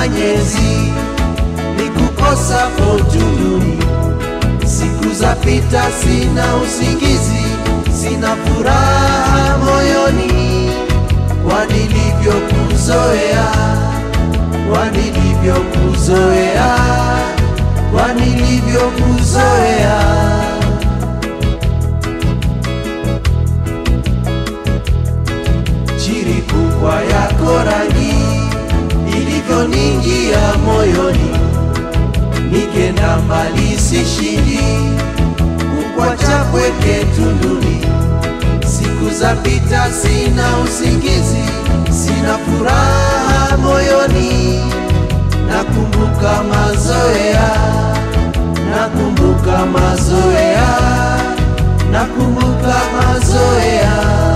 manyezi ni kukosa fortuni. Siku za pita, sina usingizi, sina furaha moyoni, kwa nilivyokuzoea, kwa nilivyokuzoea, kwa nilivyokuzoea. Chirikukwa yako rangi ilivyoningia moyoni, nikenda mbali sishindi, kukwacha pweke tunduni. Siku za pita, sina usingizi, sina furaha moyoni, nakumbuka mazoea, nakumbuka mazoea, nakumbuka mazoea.